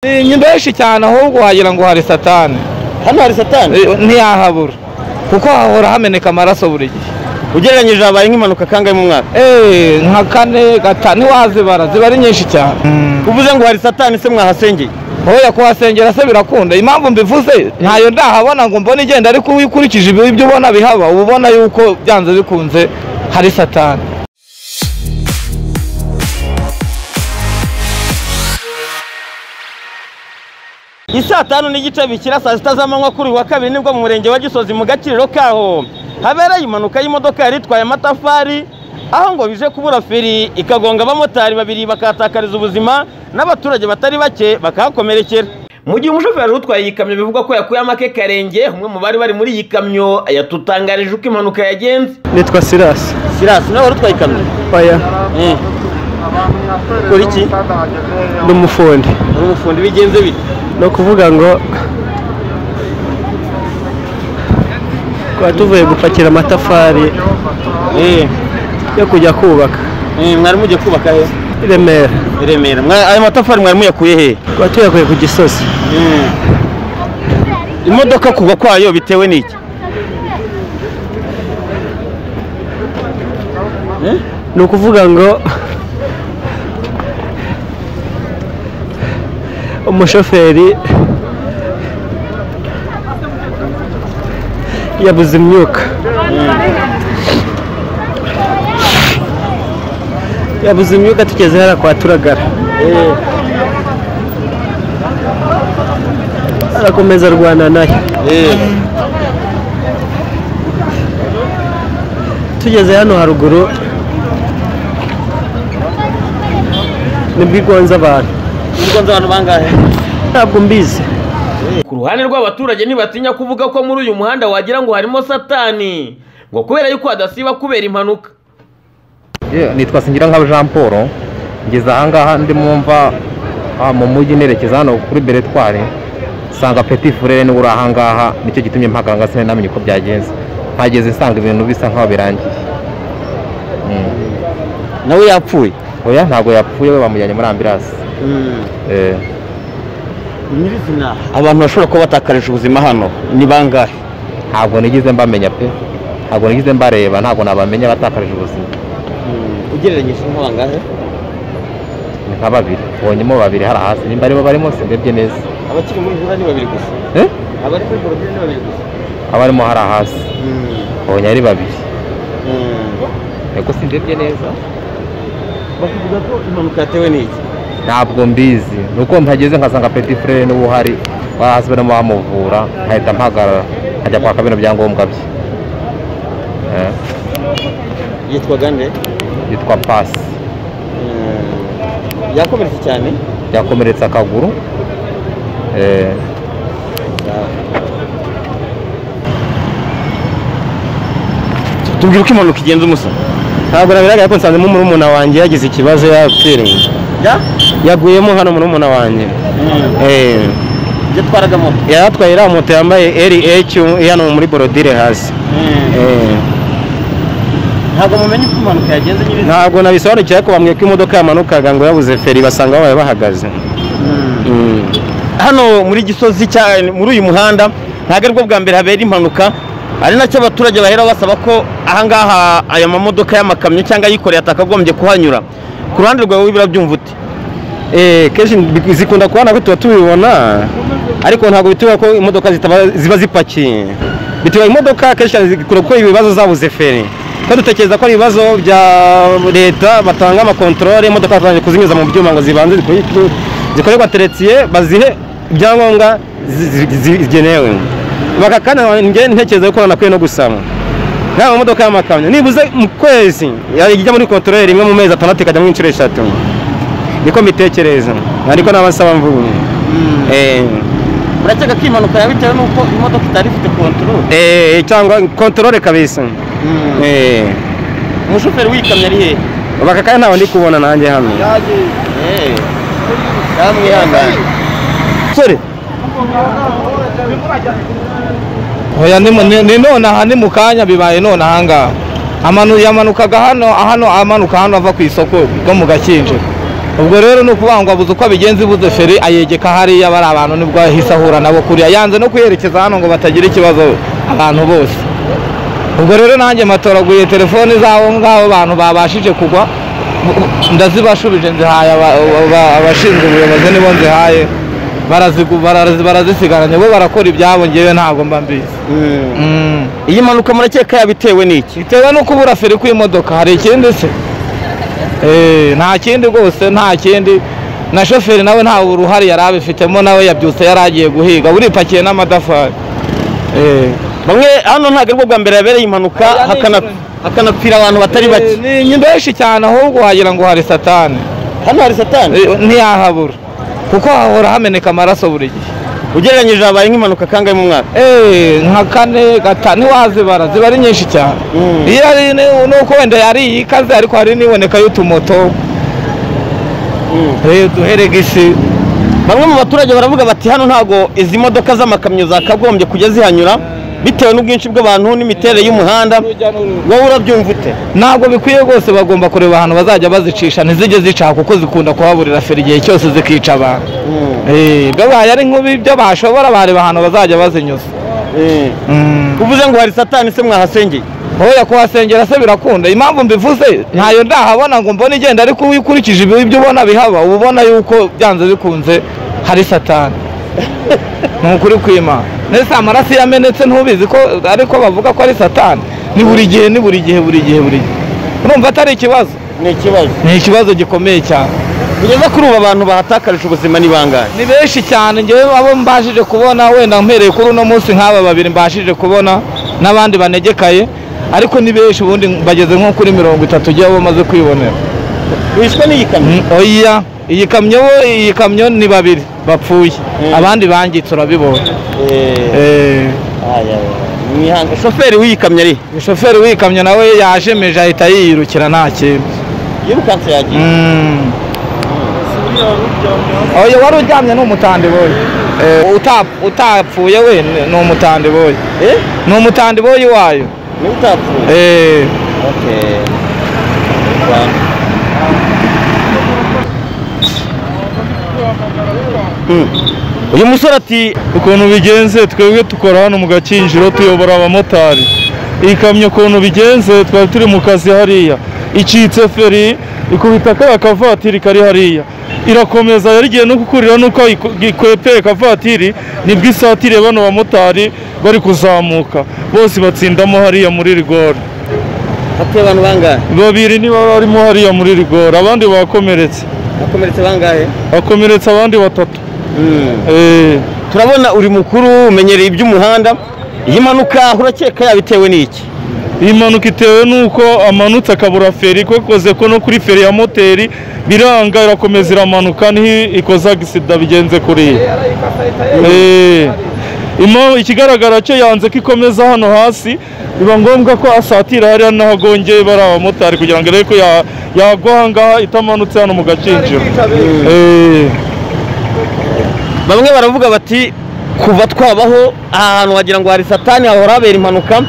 ni nyinshi cyane ahubwo wagira ngo hari satani hano hari satani Eh, ntiyahabura kuko hahora hameneka amaraso buri gihe ugereranyije habaye nk'impanuka kangahe mu mwaka Eh, nka kane gatanu ntiwazibara ziba ari nyinshi cyane uvuze ngo hari satani se mwahasengeye oya kuhasengera se birakunda impamvu mbivuze ntayo ndahabona ngo mbone igenda ariko iyo ukurikije ibi- ibyo ubona bihaba uba ubona yuko byanze bikunze hari satani isaa tanu n'igice bikira saa sita z'amanywa kuri uyu wa kabiri nibwo mu murenge wa gisozi mu gaciro kaho habereye impanuka y'imodoka yari itwaye amatafari aho ngo bije kubura feri ikagonga abamotari babiri bakahatakariza ubuzima n'abaturage batari bake bakahakomerekera mu gihe umushoferi utwaye iyi kamyo bivugwa ko yakuye amake karenge umwe mu bari bari muri iyi kamyo yatutangarije uko impanuka yagenze nitwa sirasi sirasi nawe wari utwaye ikamyo oya kora iki ni umufundi uri umufundi bigenze bite ni ukuvuga ngo twari tuvuye gupakira amatafari yo kujya kubaka mwari mugiye kubaka he i remera i remera Mwa- ayo matafari mwari muyakuye he twari tuyakuye ku gisozi imodoka kugwa kwayo bitewe n'iki ni ukuvuga ngo umushoferi yabuze imyuka yabuze imyuka tugeze hariya kwa turagara arakomeza arwana nayo tugeze hano haruguru nibwo igonze abantu nzi abantu bangahe ntabwo mbizi ku ruhande rw'abaturage ntibatinya kuvuga ko muri uyu muhanda wagira ngo harimo satani ngo kubera yuko hadasiba kubera impanuka nitwa singira nka jean paul ngeze ahangaha ndimo mva ah, mu mujyi nerekeza hano kuri beretwari nsanga peti furere niwe uri ahangaha nicyo gitumye mpakanga sinamenye uko byagenze mpageze nsanga ibintu bisa nkaho birangiye Mm. nawe yapfuye oya ntabwo yapfuye we bamujyanye muri ambirasi Eh, nyirizina abantu bashobora kuba batakarije ubuzima hano ni bangahe ntabwo nigeze mbamenya pe ntabwo nigeze mbareba ntabwo nabamenya batakarije ubuzima ugereranyije nko bangahe ni nka babiri mbonyemo babiri hari hasi nimba aribo barimo simbebye neza abakiri muri hura ni babiri gusa Eh? abari muri borogire ni babiri gusa abarimo hari hasi mbonye ari babiri ego simbebye neza bakavuga ko impanuka yatewe n'iki ntabwo mbizi nuko mpageze nkasanga peti furere niwe uhari bahasi barimo bamuvura nkahita mpagarara nkajya kwaka bino byangombwa bye Eh, yitwa gande yitwa pasi yakomeretse cyane yakomeretse akaguru Eh, tubwira uko impanuka igenze umusa ntabwo nabigaragara ko nsanzemo murumuna wanjye yagize ikibazo yapfiriye yaguyemo hano murumuna wanjye Eh, ibyo twaraga moto yari atwaye iriya moto yambaye eri eci hano muri borodire hasi Eh, ntabwo mumenye uko impanuka yagenze nyine ntabwo nabisobanukiwe ariko bambwiye ko imodoka yamanukaga ngo yabuze feri basanga babaye bahagaze Mm. hano muri gisozi cya muri uyu muhanda ntabwo aribwo bwa mbere habera impanuka ari nacyo abaturage bahera basaba ko ahangaha aya mamodoka y'amakamyo cyangwa ayikoreye atakagombye kuhanyura ku ruhande rwawe wibura byumva ute Eh, kenshi bi- zikunda kubona ko tuba tubibona ariko ntabwo bitubwira ko imodoka zitaba- ziba zipakiye bitubwira imodoka kenshi cyane zikunda gukora ibibazo zabuze feri ko dutekereza ko ari ibibazo bya leta batanga amakontorore imodoka batangiye kuzinyuza mu byuma ngo zibanze zikore- zikorerwa teretiye bazihe ibyangombwa zi- zi- zigenewe baka kandi njye ntekereza ko nakwiye no gusaba nta mamodoka y'amakamyo nibuze mu kwezi yajya muri kontorore rimwe mu mezi atandatu ikajyamo inshuro eshatu niko mbitekereza ariko naba nsaba mvuye Eh, urakeka ko impanuka yaba bitewe n'uko imodoka itari ifite kontorore eh, cyangwa kontorore kabisa Eh, umushoferi w'ikamyo ari hehe baka kandi ntawe ndi kubona nanjye hano yamwihangane sore oya ni mu- ni ni nonaha ni mu kanya bibaye nonaha ngaha Amanu- yamanukaga hano hano amanuka hano ava ku isoko ryo mu gakinjiro ubwo rero ni ukubangwabuza uko abigenza ibuze feri ayegeka hariya bari abantu nibwo ahise ahura nabo kuriya yanze no kuyerekeza hano ngo batagira ikibazo abantu bose ubwo rero nanjye matoraguye telefoni z'abo ngabo bantu babashije kugwa ndazibashubije nzihaye aba- aba- abashinzwe ubuyobozi nibo nzihaye barazigu- barazi- barazisigaranye bo barakora ibyabo ngewe ntabwo mba mbizi Mm. iyi mpanuka murakeka yabitewe n'iki bitewe no kubura feri kw'imodoka hari ikindi se Eh, nta kindi rwose nta kindi na shoferi nawe nta uruhare yari abifitemo nawe yabyutse yari agiye guhiga buripakiye n'amatafari Eh. bamwe hano ntabwo aribwo bwa mbere habereye impanuka hakana- hakanapfira abantu batari bake Eh, ni nyinshi cyane ahubwo wagira ngo hari satani hano hari satani Eh, ntiyahabura kuko hahora hameneka amaraso buri gihe ugereranyije habaye nk'impanuka kangahe mu mwaka Eh, nka kane gatanu ntiwazibara ziba ari nyinshi cyane Mm. iyo ari ni- nuko wenda yari ikaze ariko hari n'iboneka y'utumoto Eh, duherega isi bamwe mu baturage baravuga bati hano ntabwo izi modoka z'amakamyo zakagombye kujya zihanyura bitewe n'ubwinshi bw'abantu n'imiterere y'umuhanda wowe urabyumva ute ntabwo bikwiye rwose bagomba kureba ahantu bazajya bazicisha ntizijye zicaha kuko zikunda kuhaburira feri igihe cyose zikica abantu Eh, babaye ari nk'ubi byo bashobora bareba ahantu bazajya bazinyuza Mm. uvuze ngo hari satani se mwahasengeye oya kuhasengera se birakunda impamvu mbivuze ntayo ndahabona ngo mbone igenda ariko iyo ukurikije ibi- ibyo ubona bihaba uba ubona yuko byanze bikunze hari satani ni ukuri kwima ndetse amaraso iyo amenetse ntubizi ko ariko bavuga ko ari satani ni buri gihe ni buri gihe buri gihe buri gihe urumva atari ikibazo ni ikibazo ni ikibazo gikomeye cyane kugeza kuri ubu abantu bahatakarije ubuzima ni bangahe ni benshi cyane njyewe abo mbashije kubona wenda mpereye kuri uno munsi nk'aba babiri mbashije kubona n'abandi banegekaye ariko ni benshi ubundi bageze nko kuri mirongo itatu ujya bamaze kwibonera wishwe n'iyi kamyo Mm, oya iyi kamyo bo iyi kamyo ni babiri bapfuye Mm. abandi bangitse urabibonye Eh, Eh, aya, ni hanga- shoferi w'iyi kamyo ari umushoferi w'iyi kamyo nawe yajemeje ahita yiyirukira nta kintu yirukanse yagiye Mm. oya wari uryamye ni umutandi boye Uta- utapfuye we ni- ni umutandi boye eh ni umutandi boyi wayo niba utapfuye Eh, okay Mm. uyu musore ati ukuntu bigenze twebwe dukora hano mu gakinjiro tuyobora abamotari iyi kamyo ukuntu bigenze twari turi mu kazi hariya icitse feri ikubita kariya kavatiri kari hariya irakomeza yari igiye no gukurira nuko ayiku- ikwepeye kavatiri nibwo isatiriye bano bamotari bari kuzamuka bose batsindamo hariya muri rigori hatuye abantu bangahe babiri niba barimo hariya muri rigori abandi bakomeretse bakomeretse bangahe bakomeretsa abandi batatu Mm. Eh, turabona uri mukuru umenyereye iby'umuhanda iyi mpanuka urakeka yabitewe n'iki iyi mpanuka itewe n'uko amanutse akabura feri kwakoze ko no kuri feri ya moteri biranga irakomeza iramanuka niho ikoze agisida bigenze kuriya Eh, impamvu- ikigaragara cyo yanze ko ikomeza hano hasi biba ngombwa ko asatira hariya naho agongeye bari abamotari kugira ngo arebe ko ya- yagwa ahangaha itamanutse hano mu gakinjiro Eh, bamwe baravuga bati kuva twabaho aha hantu wagira ngo hari satani hahora habera impanuka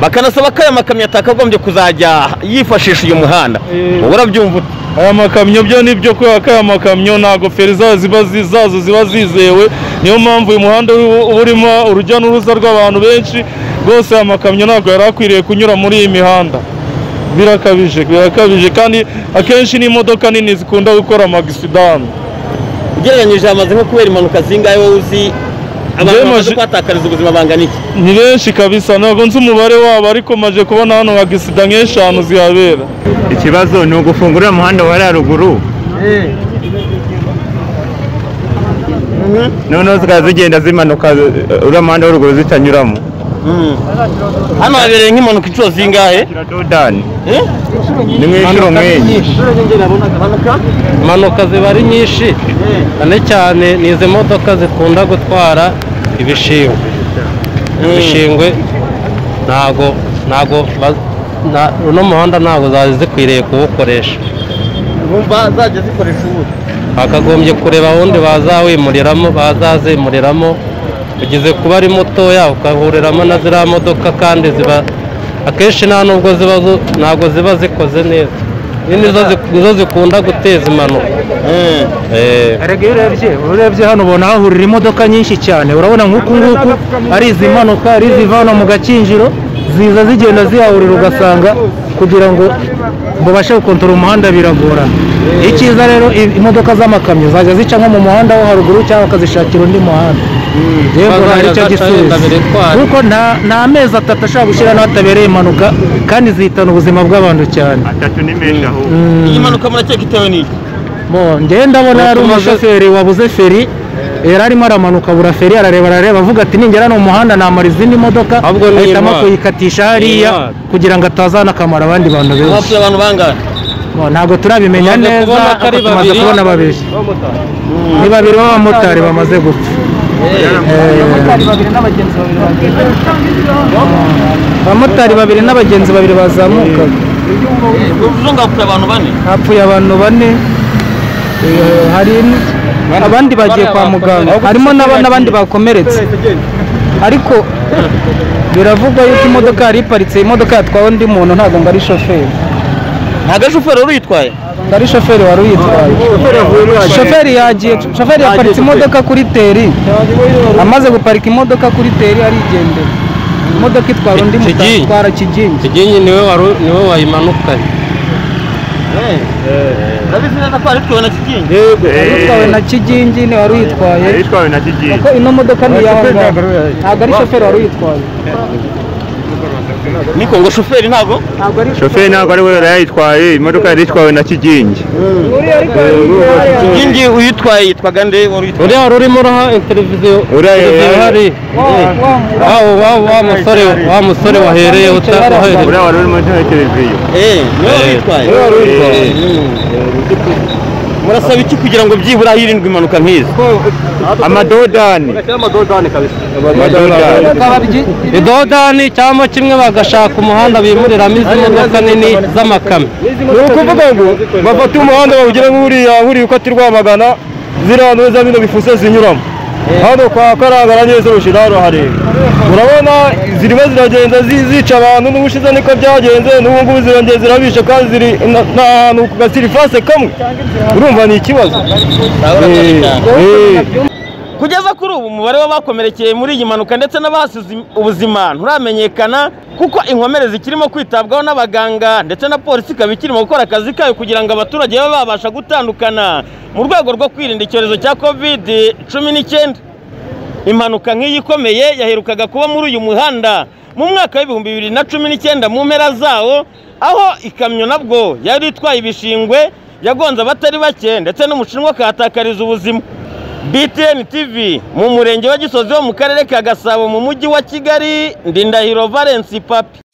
bakanasaba ko aya makamyo atakagombye kuzajya yifashisha uyu muhanda Eh. ubu urabyumva ute aya makamyo byo ni byo kubera ko aya makamyo ntabwo feri zazo ziba zi- zazo ziba zizewe niyo mpamvu uyu muhanda uri- uba urimo urujya n'uruza rw'abantu benshi rwose aya makamyo ntabwo yari akwiriye kunyura muri iyi mihanda birakabije birakabije kandi akenshi n'imodoka nini zikunda gukora amagisidani ugereranyije hamaze nko kubera impanuka zingahe wowe uzi abantu Njyewe bamaze maje- kuhatakariza ubuzima bangana iki ni benshi kabisa ntabwo nzi umubare wabo ariko maje kubona hano agisida nk'eshanu zihabera ikibazo ni ugufungura uriya muhanda wa hariya ruguru noneho zikaba zigenda zimanuka eh, uriya muhanda wa ruguru zitanyuramo hano habereye nk'impanuka inshuro zingahe Kira dodani ni nk'inshuro nk'iyi impanuka ziba ari nyinshi cyane cyane ni izi modoka zikunda gutwara ibishingwe ibishingwe ntago ntago ba- na- uno muhanda ntago zari zikwiriye kuwukoresha bumva zajya zikoresha ubu bakagombye kureba ahundi bazawimuriramo bazazimuriramo ugeze kuba ari mutoya ukahuriramo na ziriya modoka kandi ziba akenshi nta nubwo ziba zo- ntabwo ziba zikoze neza nizo zi- nizo zikunda guteza impanuka erega iyo urebye urebye hano ubona hahurira imodoka nyinshi cyane urabona nk'uku nguku ari izimanuka ari izivana mu gakinjiro ziza zigenda zihahurira ugasanga kugira ngo babashe gukontorora umuhanda biragorana icyiza rero i- imodoka z'amakamyo zajya zica nko mu muhanda wo haruguru cyangwa bakazishakira undi muhanda yewe ubona ari cyo gisubizo kuko nta nta mezi atatu ashobora gushyira n'ahatabereye impanuka kandi zihitana ubuzima bw'abantu cyane atatu n'imenshi ahubwo iyi mpanuka murakeka itewe n'iki Bo, njyewe ndabona yari umushoferi wabuze feri yari arimo aramanuka abura feri arareba arareba avuga ati ningera ni umuhanda namara izindi modoka Ahubwo ni ahitamo intwari. kuyikatisha hariya Intwari. kugira ngo atazana akamaro abandi bantu benshi hapfuye abantu bangahe Bo, ntabwo turabimenya Tumaze neza kubona ko ari ariko tumaze babiri. kubona babiri ni babiri b'abamotari bamaze gupfa Eh, abamotari babiri n'abagenzi babiri bazamukaga uvuze ngo hapfuye abantu bane hapfuye abantu bane eh, hari n- abandi bagiye kwa muganga harimo n'aba- n'abandi bakomeretse ariko biravugwa yuko imodoka yari iparitse imodoka yatwawe undi muntu ntabwo ngo ari shoferi ntabwo ari shoferi wari uyitwaye ngo ari shoferi wari uyitwaye shoferi yagiye shoferi yaparitse imodoka kuri teri amaze guparika imodoka kuri teri arigendera imodoka itwara undi muntu Kigingi. itwara kigingi kigingi niwe waru- niwe wayimanukanye urabizi neza ko wari utwawe na kigingi utwawe na kigingi ni wari uyitwaye yitwawe na kigingi ko ino modoka ni iyawe ngaho ntabwo ari shoferi wari uyitwaye niko ngo shoferi ntabwo ntabwo ari shoferi ntabwo ari we yari yayitwaye imodoka yari yitwawe na kigingi uriya ariko yari kigingi uyitwaye yitwaga nde wari uyitwaye uriya wari urimo uraha televiziyo Uriya televiziyo yari- hari wa wa wa musore wa musore wahereyeho uta- wahereye uriya wari uri muri televiziyo Eh, niwe wari uyitwaye Eh. murasaba iki kugira ngo byibura hirindwe impanuka nk'izi amadodani amadodani idodani cyangwa kimwe bagashaka umuhanda bimuriramo izi modoka nini z'amakamyo ni ukuvuga ngo bafate umuhanda bawugire nk'uriya buriya uko ati rwamagana ziriya ntuza bino bifuse zinyuramo hano kwa karangara neza urusha hano hareba urabona zirimo ziragenda zi- zica abantu n'ubushize niko byagenze n'ubu ngubu zirongera zirabisha kandi ziri na- n'ahantu ku gasirifase kamwe urumva ni ikibazo Eh, eh. kugeza kuri ubu umubare w'abakomerekeye muri iyi mpanuka ndetse n'abahasize ubuzima nturamenyekana kuko inkomere zikirimo kwitabwaho n'abaganga ndetse na polisi ikaba ikirimo gukora akazi kayo kugira ngo abaturage babe babasha gutandukana mu rwego rwo kwirinda icyorezo cya covid cumi n'icyenda impanuka nk'iyi ikomeye yaherukaga kuba muri uyu muhanda mu mwaka w'ibihumbi bibiri na cumi n'icyenda mu mpera zawo aho ikamyo nabwo yari itwaye ibishingwe yagonze abatari bake ndetse n'umushinwa akahatakariza ubuzima BTN TV mu murenge wa Gisozi wo mu karere ka Gasabo mu mujyi wa Kigali Ndindahiro Valence Papi